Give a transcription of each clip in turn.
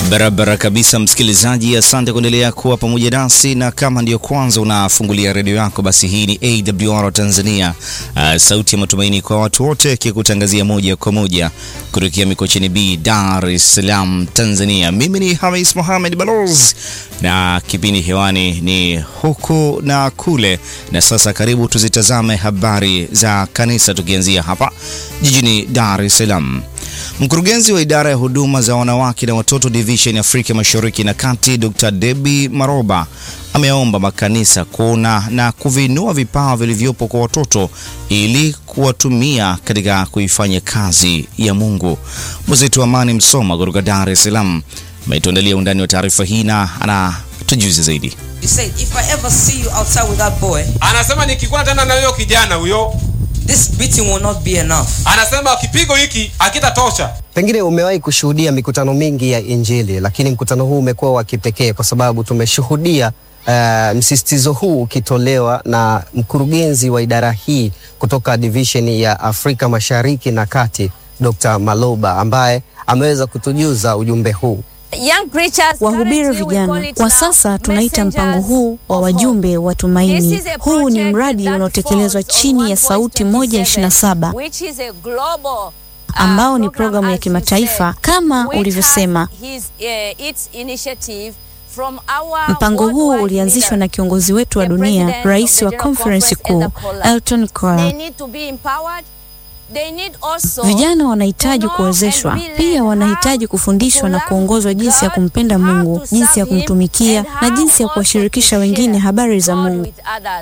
Barabara kabisa, msikilizaji, asante kuendelea kuwa pamoja nasi, na kama ndiyo kwanza unafungulia redio yako, basi hii ni AWR Tanzania, uh, sauti ya matumaini kwa watu wote, kikutangazia moja kwa moja kutokea Mikocheni B, Dar es Salaam, Tanzania. Mimi ni Hamis Mohamed Baloz na kipindi hewani ni huku na kule, na sasa karibu tuzitazame habari za kanisa, tukianzia hapa jijini Dar es Salaam. Mkurugenzi wa idara ya huduma za wanawake na watoto division ya Afrika Mashariki na Kati, Dr. Debbie Maroba ameomba makanisa kuona na kuvinua vipawa vilivyopo kwa watoto ili kuwatumia katika kuifanya kazi ya Mungu. Mwenzetu Amani Msoma kutoka Dar es Salaam ametuandalia undani wa taarifa hii na anatujuza zaidi. He said, if I ever see you outside with that boy, Anasema nikikuwa tena na huyo kijana huyo, this beating will not be enough. anasema kipigo hiki hakitatosha. Pengine umewahi kushuhudia mikutano mingi ya Injili, lakini mkutano huu umekuwa wa kipekee kwa sababu tumeshuhudia uh, msisitizo huu ukitolewa na mkurugenzi wa idara hii kutoka division ya Afrika Mashariki na Kati, Dr. Maloba ambaye ameweza kutujuza ujumbe huu. Wahubiri vijana kwa sasa tunaita mpango huu wa wajumbe wa tumaini. Huu ni mradi unaotekelezwa chini ya Sauti moja ishirini na saba ambao ni programu ya kimataifa kama ulivyosema. Mpango huu ulianzishwa na kiongozi wetu wa dunia, rais wa konferensi kuu Elton Cole. Vijana wanahitaji kuwezeshwa, pia wanahitaji kufundishwa na kuongozwa jinsi ya kumpenda Mungu, jinsi ya kumtumikia na jinsi ya kuwashirikisha wengine habari za Mungu.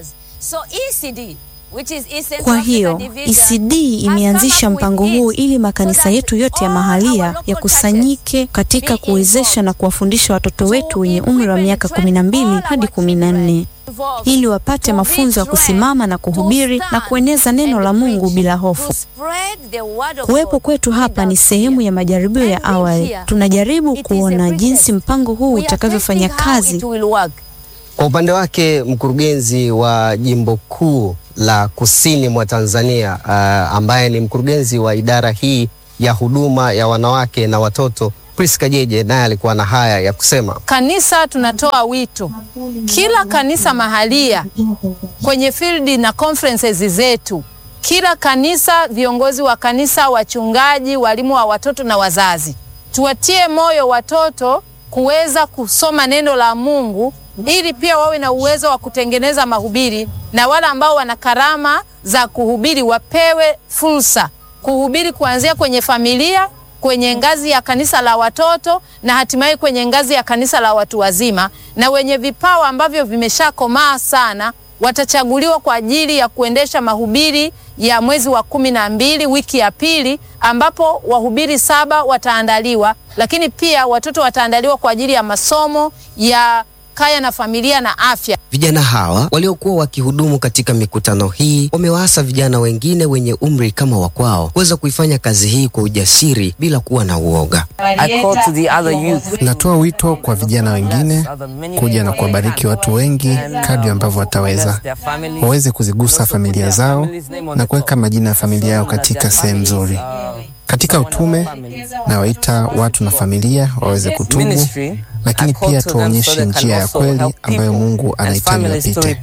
Kwa hiyo ECD imeanzisha mpango huu ili makanisa yetu yote ya mahalia yakusanyike katika kuwezesha na kuwafundisha watoto wetu wenye umri wa miaka kumi na mbili hadi kumi na nne ili wapate mafunzo ya kusimama na kuhubiri na kueneza neno la Mungu bila hofu. Kuwepo kwetu hapa ni sehemu ya majaribio ya awali. Tunajaribu kuona jinsi mpango huu utakavyofanya kazi. Kwa upande wake mkurugenzi wa jimbo kuu la kusini mwa Tanzania uh, ambaye ni mkurugenzi wa idara hii ya huduma ya wanawake na watoto Priska Jeje naye alikuwa na haya ya kusema. Kanisa tunatoa wito kila kanisa mahalia kwenye field na conferences zetu, kila kanisa, viongozi wa kanisa, wachungaji, walimu wa watoto na wazazi, tuwatie moyo watoto kuweza kusoma neno la Mungu ili pia wawe na uwezo wa kutengeneza mahubiri, na wale ambao wana karama za kuhubiri wapewe fursa kuhubiri kuanzia kwenye familia kwenye ngazi ya kanisa la watoto na hatimaye kwenye ngazi ya kanisa la watu wazima, na wenye vipawa ambavyo vimeshakomaa sana watachaguliwa kwa ajili ya kuendesha mahubiri ya mwezi wa kumi na mbili wiki ya pili, ambapo wahubiri saba wataandaliwa, lakini pia watoto wataandaliwa kwa ajili ya masomo ya kaya na familia na afya. Vijana hawa waliokuwa wakihudumu katika mikutano hii wamewaasa vijana wengine wenye umri kama wa kwao kuweza kuifanya kazi hii kwa ujasiri bila kuwa na uoga. I call to the other youth. Natoa wito kwa vijana wengine kuja na kuwabariki watu wengi kadri ambavyo wataweza, waweze kuzigusa familia zao na kuweka majina ya familia yao katika sehemu nzuri. Katika utume nawaita watu na familia waweze kutubu, lakini pia tuwaonyeshe njia ya kweli ambayo Mungu anahitaji wapite.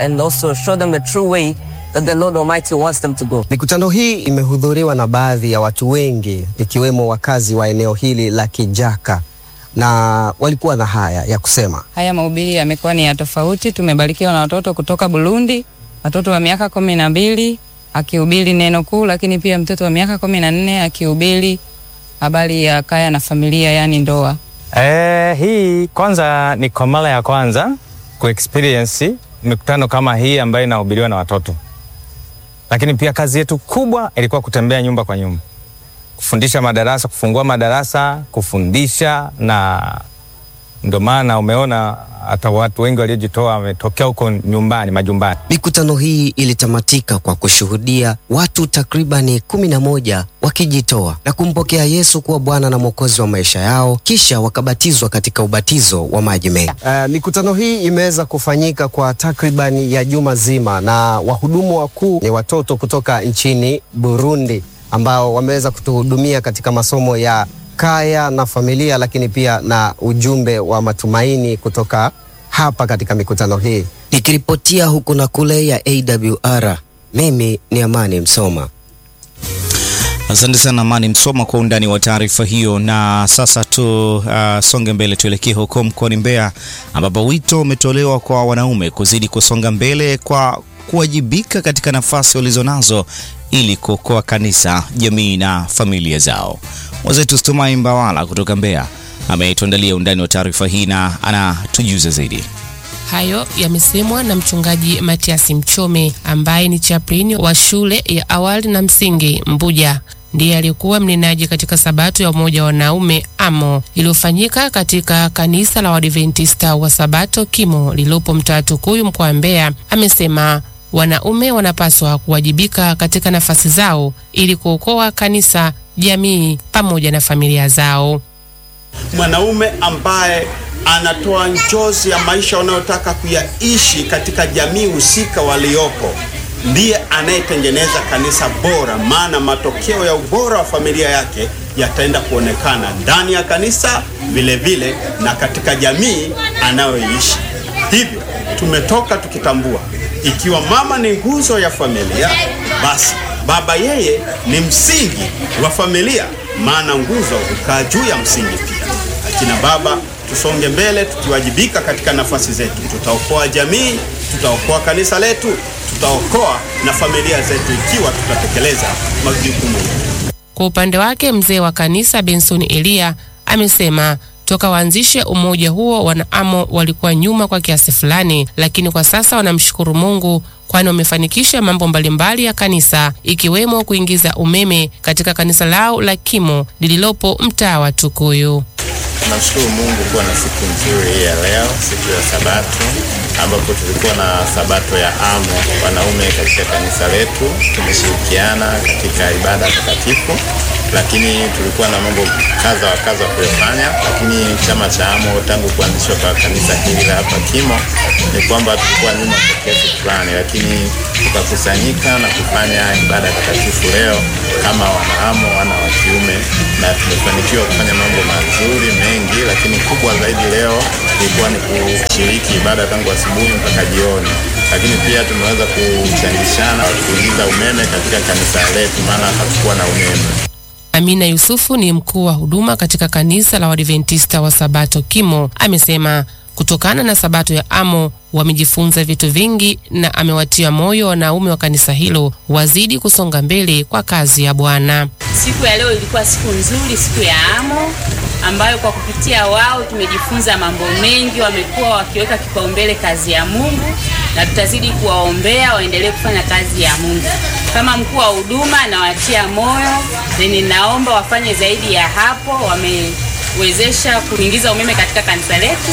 Mikutano hii imehudhuriwa na baadhi ya watu wengi ikiwemo wakazi wa eneo hili la Kijaka na walikuwa na haya ya kusema. Haya mahubiri yamekuwa ni ya tofauti. Tumebarikiwa na watoto kutoka Burundi, watoto wa miaka kumi na mbili akihubiri neno kuu, lakini pia mtoto wa miaka kumi na nne akihubiri habari ya kaya na familia, yani ndoa. Eh, hii kwanza ni kwa mara ya kwanza ku experience mikutano kama hii ambayo inahubiriwa na watoto, lakini pia kazi yetu kubwa ilikuwa kutembea nyumba kwa nyumba, kufundisha madarasa, kufungua madarasa, kufundisha, na ndio maana umeona hata watu wengi waliojitoa wametokea huko nyumbani, majumbani. Mikutano hii ilitamatika kwa kushuhudia watu takribani kumi na moja wakijitoa na kumpokea Yesu kuwa Bwana na Mwokozi wa maisha yao, kisha wakabatizwa katika ubatizo wa maji mengi. Uh, mikutano hii imeweza kufanyika kwa takribani ya juma zima, na wahudumu wakuu ni watoto kutoka nchini Burundi ambao wameweza kutuhudumia katika masomo ya kaya na familia, lakini pia na ujumbe wa matumaini kutoka hapa katika mikutano hii. Nikiripotia huku na kule ya AWR, mimi ni Amani Msoma. Asante sana Amani Msoma kwa undani wa taarifa hiyo. Na sasa tu uh, songe mbele, tuelekee huko mkoani Mbeya ambapo wito umetolewa kwa wanaume kuzidi kusonga mbele kwa kuwajibika katika nafasi walizonazo ili kuokoa kanisa, jamii na familia zao. Mwenzetu Stumai Mbawala kutoka Mbeya ametuandalia undani wa taarifa hii na anatujuza zaidi. Hayo yamesemwa na mchungaji Matiasi Mchome ambaye ni chaplain wa shule ya awali na msingi Mbuja. Ndiye aliyekuwa mnenaji katika sabato ya umoja wa wanaume AMO iliyofanyika katika kanisa la Waadventista wa Sabato Kimo lililopo mtaa Tukuyu mkoa wa Mbeya. Amesema wanaume wanapaswa kuwajibika katika nafasi zao ili kuokoa kanisa, jamii pamoja na familia zao. Mwanaume ambaye anatoa njozi ya maisha wanayotaka kuyaishi katika jamii husika waliopo ndiye anayetengeneza kanisa bora, maana matokeo ya ubora wa familia yake yataenda kuonekana ndani ya kanisa vile vile na katika jamii anayoishi. Hivyo tumetoka tukitambua, ikiwa mama ni nguzo ya familia, basi baba yeye ni msingi wa familia, maana nguzo hukaa juu ya msingi pia. Akina baba tusonge mbele tukiwajibika katika nafasi zetu, tutaokoa jamii, tutaokoa kanisa letu, tutaokoa na familia zetu ikiwa tutatekeleza majukumu yetu. Kwa upande wake mzee wa kanisa Benson Elia amesema toka waanzishe umoja huo wanaamo walikuwa nyuma kwa kiasi fulani, lakini kwa sasa wanamshukuru Mungu kwani wamefanikisha mambo mbalimbali ya kanisa ikiwemo kuingiza umeme katika kanisa lao la Kimo lililopo mtaa wa Tukuyu. Tunamshukuru Mungu kuwa na siku nzuri hii ya leo, siku ya Sabato, ambapo tulikuwa na Sabato ya AMO wanaume katika kanisa letu. Tumeshirikiana katika ibada takatifu, lakini tulikuwa na mambo kadha wa kadha kuyafanya. Lakini chama cha AMO tangu kuanzishwa kwa kanisa hili la hapa Kimo ni kwamba tulikuwa nyuma kwa kiasi fulani, lakini tukakusanyika na kufanya ibada takatifu leo kama wanaamo wana wa kiume, na tumefanikiwa kufanya mambo mazuri mengi, lakini kubwa zaidi leo ilikuwa ni kushiriki ibada tangu asubuhi mpaka jioni, lakini pia tumeweza kuchangishana kuingiza umeme katika kanisa letu, maana hatukuwa na umeme. Amina Yusufu ni mkuu wa huduma katika kanisa la Waadventista wa Sabato Kimo, amesema kutokana na Sabato ya AMO wamejifunza vitu vingi na amewatia moyo wanaume wa kanisa hilo wazidi kusonga mbele kwa kazi ya Bwana. Siku ya leo ilikuwa siku nzuri, siku ya AMO ambayo kwa kupitia wao tumejifunza mambo mengi. Wamekuwa wakiweka kipaumbele kazi ya Mungu na tutazidi kuwaombea waendelee kufanya kazi ya Mungu. Kama mkuu wa huduma nawatia moyo na ninaomba wafanye zaidi ya hapo. Wamewezesha kuingiza umeme katika kanisa letu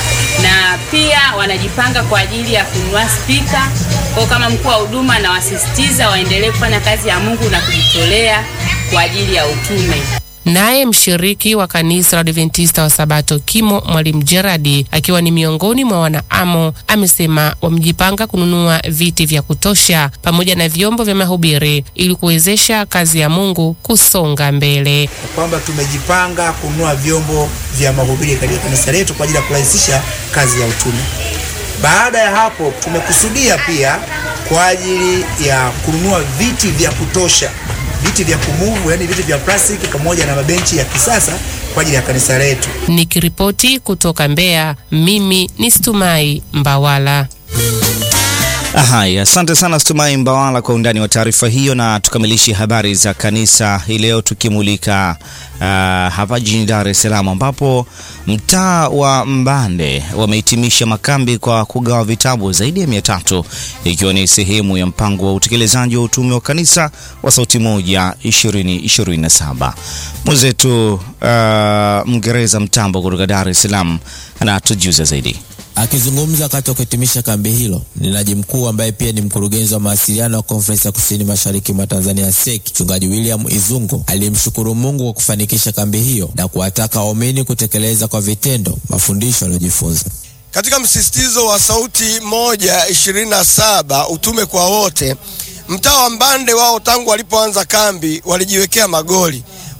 na pia wanajipanga kwa ajili ya kununua spika. Kwa kama mkuu wa huduma nawasisitiza waendelee kufanya kazi ya Mungu na kujitolea kwa ajili ya utume. Naye mshiriki wa kanisa la Adventista wa Sabato Kimo, Mwalimu Geradi, akiwa ni miongoni mwa wanaamo, amesema wamejipanga kununua viti vya kutosha pamoja na vyombo vya mahubiri ili kuwezesha kazi ya Mungu kusonga mbele. kwamba tumejipanga kununua vyombo vya mahubiri katika kanisa letu kwa ajili ya kurahisisha kazi ya utume. Baada ya hapo, tumekusudia pia kwa ajili ya kununua viti vya kutosha, viti vya kumuvu, yani viti vya plastiki pamoja na mabenchi ya kisasa kwa ajili ya kanisa letu. Nikiripoti kutoka Mbeya, mimi ni Stumai Mbawala. Haya, asante sana Stumai Mbawala kwa undani wa taarifa hiyo, na tukamilishe habari za kanisa hii leo tukimulika uh, hapa jijini Dar es Salaam ambapo mtaa wa Mbande wamehitimisha makambi kwa kugawa vitabu zaidi ya mia tatu ikiwa ni sehemu ya mpango wa utekelezaji wa utume wa kanisa wa Sauti Moja 2027. Mwenzetu uh, Mngereza Mtambo kutoka Dar es Salaam anatujuza zaidi. Akizungumza wakati wa kuhitimisha kambi hilo, mnenaji mkuu ambaye pia ni mkurugenzi wa mawasiliano wa Konferensi ya Kusini Mashariki mwa Tanzania SEC, Mchungaji William Izungu alimshukuru Mungu kwa kufanikisha kambi hiyo na kuwataka waumini kutekeleza kwa vitendo mafundisho aliyojifunza. Katika msisitizo wa Sauti Moja ishirini na saba utume kwa wote, mtaa wa Mbande wao tangu walipoanza kambi walijiwekea magoli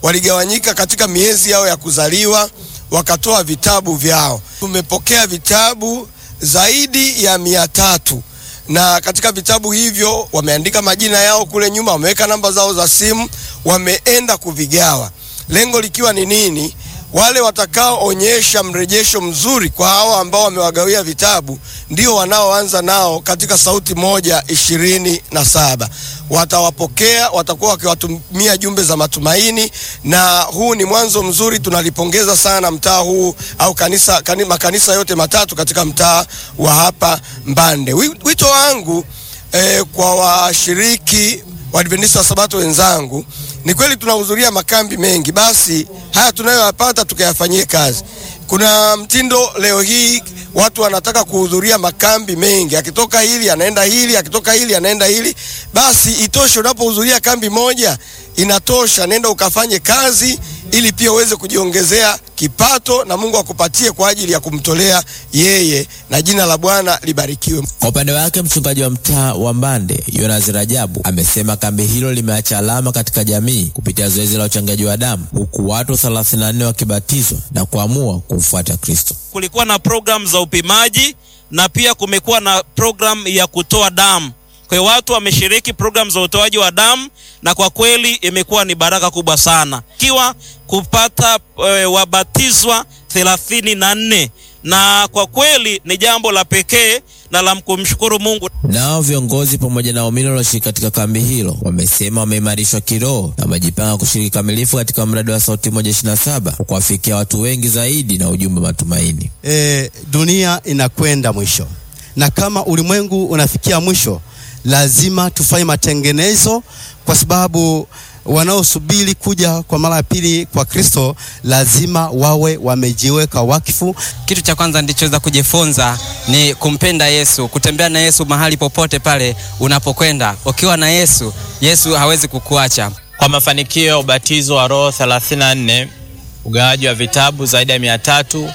waligawanyika katika miezi yao ya kuzaliwa, wakatoa vitabu vyao. Tumepokea vitabu zaidi ya mia tatu na katika vitabu hivyo wameandika majina yao kule nyuma, wameweka namba zao za simu, wameenda kuvigawa, lengo likiwa ni nini? Wale watakaoonyesha mrejesho mzuri kwa hawa ambao wamewagawia vitabu ndio wanaoanza nao katika Sauti Moja ishirini na saba. Watawapokea, watakuwa wakiwatumia jumbe za matumaini, na huu ni mwanzo mzuri. Tunalipongeza sana mtaa huu au kanisa, kani, makanisa yote matatu katika mtaa wa hapa Mbande. Wi- Wito wangu eh, kwa washiriki Waadventista wa Sabato wenzangu, ni kweli tunahudhuria makambi mengi, basi haya tunayoyapata tukayafanyie kazi. Kuna mtindo leo hii watu wanataka kuhudhuria makambi mengi, akitoka hili anaenda hili, akitoka hili anaenda hili. Basi itoshe, unapohudhuria kambi moja inatosha, nenda ukafanye kazi ili pia uweze kujiongezea kipato na Mungu akupatie kwa ajili ya kumtolea yeye, na jina la Bwana libarikiwe. Kwa upande wake mchungaji wa mtaa wa Mbande Yonas Rajabu amesema kambi hilo limeacha alama katika jamii kupitia zoezi la uchangiaji wa damu, huku watu 34 wakibatizwa na kuamua kumfuata Kristo. kulikuwa na program za upimaji na pia kumekuwa na program ya kutoa damu. Kwa hiyo watu wameshiriki program za utoaji wa damu na kwa kweli imekuwa ni baraka kubwa sana, ikiwa kupata e, wabatizwa thelathini na nne na kwa kweli ni jambo la pekee na la kumshukuru Mungu. Nao viongozi pamoja na waumini walioshiriki katika kambi hilo wamesema wameimarishwa kiroho na wamejipanga kushiriki kamilifu katika mradi wa Sauti Moja 27 kwa kuwafikia watu wengi zaidi na ujumbe wa matumaini. e, dunia inakwenda mwisho, na kama ulimwengu unafikia mwisho, lazima tufanye matengenezo, kwa sababu wanaosubiri kuja kwa mara ya pili kwa Kristo lazima wawe wamejiweka wakfu. Kitu cha kwanza ndichoweza kujifunza ni kumpenda Yesu, kutembea na Yesu mahali popote pale unapokwenda. Ukiwa na Yesu, Yesu hawezi kukuacha. Kwa mafanikio ya ubatizo wa Roho 34, ugawaji wa vitabu zaidi ya mia tatu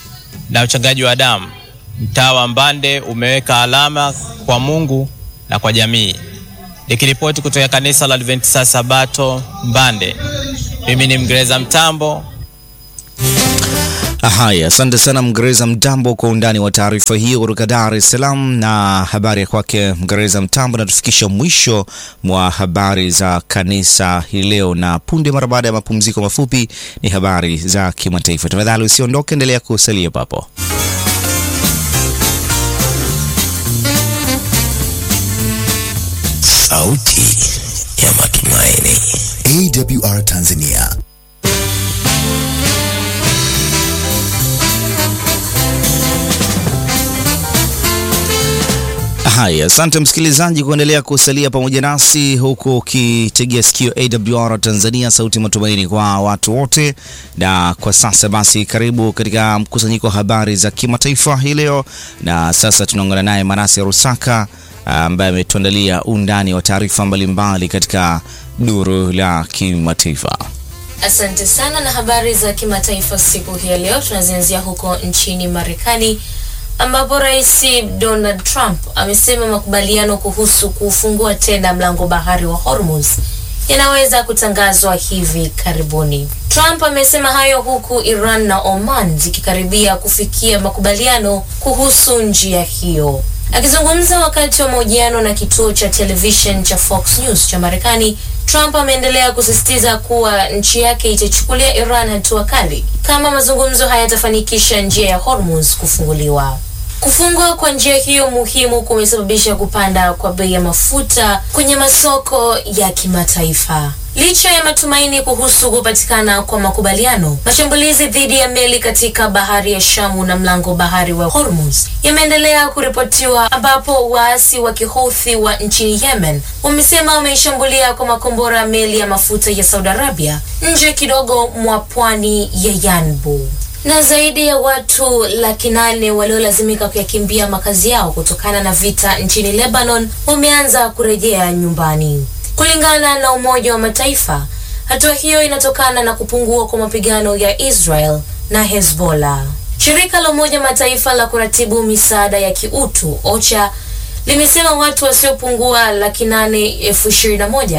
na uchangaji wa damu, mtaa wa Mbande umeweka alama kwa Mungu na kwa jamii. Nikiripoti kutoka kanisa la Adventista Sabato Mbande, mimi ni Mgereza Mtambo. Haya, asante sana Mgereza Mtambo kwa undani wa taarifa hiyo kutoka Dar es Salaam. Na habari ya kwake Mgereza Mtambo natufikisha mwisho mwa habari za kanisa hii leo, na punde mara baada ya mapumziko mafupi ni habari za kimataifa. Tafadhali usiondoke, endelea kusalia papo. Sauti ya Matumaini, AWR Tanzania. Haya, asante msikilizaji kuendelea kusalia pamoja nasi huku ukitegea sikio AWR Tanzania, sauti ya matumaini kwa watu wote. Na kwa sasa basi, karibu katika mkusanyiko wa habari za kimataifa hii leo, na sasa tunaungana naye Manase Rusaka ambaye ametuandalia undani wa taarifa mbalimbali katika duru la kimataifa. Asante sana na habari za kimataifa siku hii ya leo tunazianzia huko nchini Marekani ambapo Rais Donald Trump amesema makubaliano kuhusu kufungua tena mlango bahari wa Hormuz yanaweza kutangazwa hivi karibuni. Trump amesema hayo huku Iran na Oman zikikaribia kufikia makubaliano kuhusu njia hiyo. Akizungumza wakati wa mahojiano na kituo cha television cha Fox News cha Marekani, Trump ameendelea kusisitiza kuwa nchi yake itachukulia Iran hatua kali kama mazungumzo hayatafanikisha njia ya Hormuz kufunguliwa. Kufungwa kwa njia hiyo muhimu kumesababisha kupanda kwa bei ya mafuta kwenye masoko ya kimataifa. Licha ya matumaini kuhusu kupatikana kwa makubaliano, mashambulizi dhidi ya meli katika bahari ya Shamu na mlango bahari wa Hormuz yameendelea kuripotiwa, ambapo waasi wa Kihouthi wa nchini Yemen wamesema wameishambulia kwa makombora meli ya mafuta ya Saudi Arabia nje kidogo mwa pwani ya Yanbu na zaidi ya watu laki nane waliolazimika kuyakimbia makazi yao kutokana na vita nchini Lebanon wameanza kurejea nyumbani. Kulingana na Umoja wa Mataifa, hatua hiyo inatokana na kupungua kwa mapigano ya Israel na Hezbollah. Shirika la Umoja wa Mataifa la kuratibu misaada ya kiutu OCHA limesema watu wasiopungua laki nane elfu ishirini na moja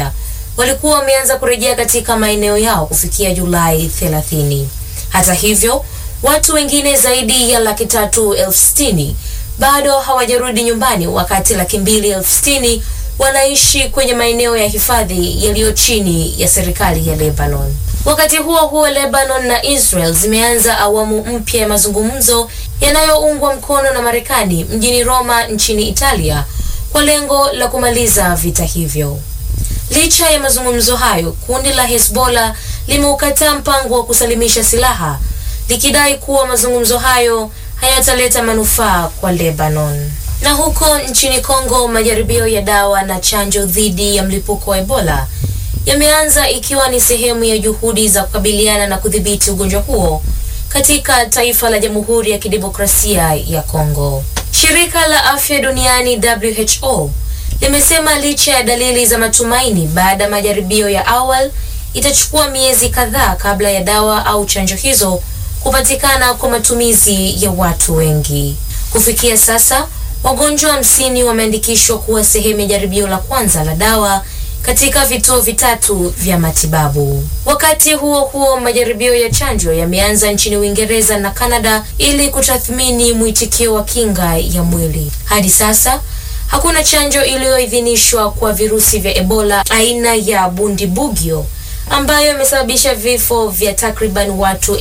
walikuwa wameanza kurejea katika maeneo yao kufikia Julai 30. Hata hivyo, watu wengine zaidi ya laki tatu elfu sitini bado hawajarudi nyumbani, wakati laki mbili elfu sitini wanaishi kwenye maeneo ya hifadhi yaliyo chini ya serikali ya Lebanon. Wakati huo huo, Lebanon na Israel zimeanza awamu mpya ya mazungumzo yanayoungwa mkono na Marekani mjini Roma nchini Italia kwa lengo la kumaliza vita hivyo. Licha ya mazungumzo hayo, kundi la Hezbollah limeukataa mpango wa kusalimisha silaha likidai kuwa mazungumzo hayo hayataleta manufaa kwa Lebanon. Na huko nchini Kongo, majaribio ya dawa na chanjo dhidi ya mlipuko wa Ebola yameanza ikiwa ni sehemu ya juhudi za kukabiliana na kudhibiti ugonjwa huo katika taifa la Jamhuri ya Kidemokrasia ya Kongo. Shirika la Afya Duniani WHO limesema licha ya dalili za matumaini baada ya majaribio ya awali, itachukua miezi kadhaa kabla ya dawa au chanjo hizo kupatikana kwa matumizi ya watu wengi. Kufikia sasa, wagonjwa hamsini wameandikishwa kuwa sehemu ya jaribio la kwanza la dawa katika vituo vitatu vya matibabu. Wakati huo huo, majaribio ya chanjo yameanza nchini Uingereza na Kanada ili kutathmini mwitikio wa kinga ya mwili. Hadi sasa hakuna chanjo iliyoidhinishwa kwa virusi vya Ebola aina ya Bundibugyo ambayo imesababisha vifo vya takriban watu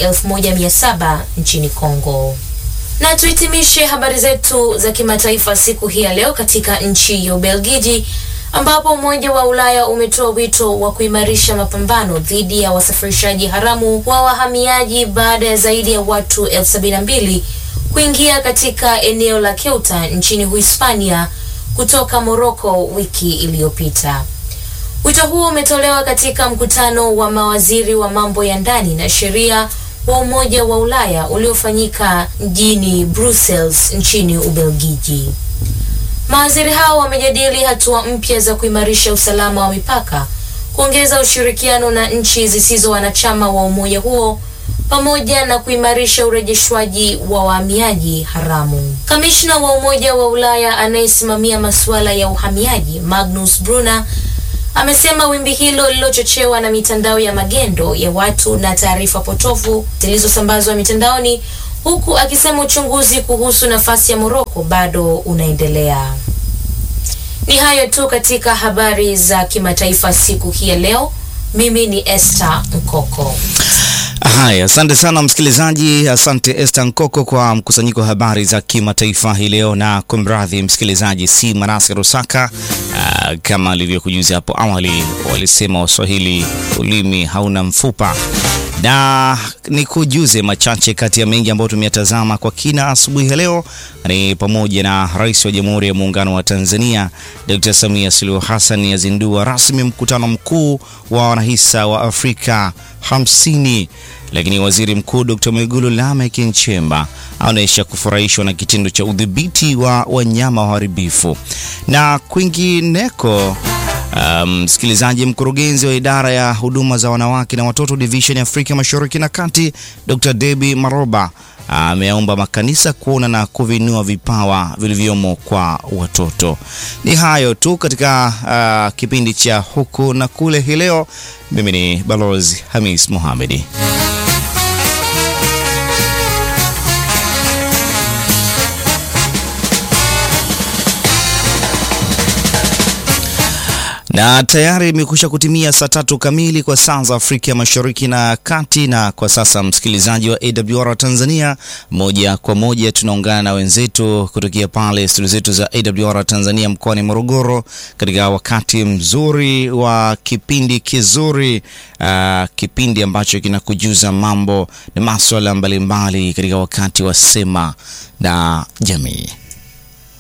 1700 nchini Kongo. Na tuhitimishe habari zetu za kimataifa siku hii ya leo katika nchi ya Ubelgiji ambapo Umoja wa Ulaya umetoa wito wa kuimarisha mapambano dhidi ya wasafirishaji haramu wa wahamiaji baada ya zaidi ya watu elfu sabini na mbili kuingia katika eneo la Ceuta nchini Uhispania kutoka Moroko wiki iliyopita. Wito huo umetolewa katika mkutano wa mawaziri wa mambo ya ndani na sheria wa Umoja wa Ulaya uliofanyika mjini Brussels nchini Ubelgiji. Mawaziri hao wamejadili hatua mpya za kuimarisha usalama wa mipaka, kuongeza ushirikiano na nchi zisizo wanachama wa umoja huo pamoja na kuimarisha urejeshwaji wa wahamiaji haramu. Kamishna wa Umoja wa Ulaya anayesimamia masuala ya uhamiaji Magnus Brunner amesema wimbi hilo lililochochewa na mitandao ya magendo ya watu na taarifa potofu zilizosambazwa mitandaoni, huku akisema uchunguzi kuhusu nafasi ya Moroko bado unaendelea. Ni hayo tu katika habari za kimataifa siku hii ya leo. Mimi ni Esther Mkoko. Haya, asante sana msikilizaji, asante Esther Nkoko kwa mkusanyiko wa habari za kimataifa hii leo, na kumradhi msikilizaji, si Manase Rusaka. Uh, kama alivyokujuza hapo awali, walisema Waswahili ulimi hauna mfupa na ni kujuze machache kati ya mengi ambayo tumeyatazama kwa kina asubuhi ya leo ni pamoja na Rais wa Jamhuri ya Muungano wa Tanzania Dr. Samia Suluhu Hassan yazindua rasmi mkutano mkuu wa wanahisa wa Afrika hamsini lakini Waziri Mkuu Dr. Mwigulu Lameck Nchemba anaonyesha kufurahishwa na kitendo cha udhibiti wa wanyama waharibifu. Na kwingineko msikilizaji, um, mkurugenzi wa idara ya huduma za wanawake na watoto division ya Afrika Mashariki na Kati Dr. Debbie Maroba ameomba uh, makanisa kuona na kuvinua vipawa vilivyomo kwa watoto. Ni hayo tu katika uh, kipindi cha huku na kule hii leo. Mimi ni Balozi Hamis Mohamedi. na tayari imekwisha kutimia saa tatu kamili kwa saa za Afrika Mashariki na Kati. Na kwa sasa, msikilizaji wa AWR Tanzania, moja kwa moja tunaungana na wenzetu kutokea pale studio zetu za AWR Tanzania mkoani Morogoro, katika wakati mzuri wa kipindi kizuri, uh, kipindi ambacho kinakujuza mambo na maswala mbalimbali katika wakati wa Sema na Jamii.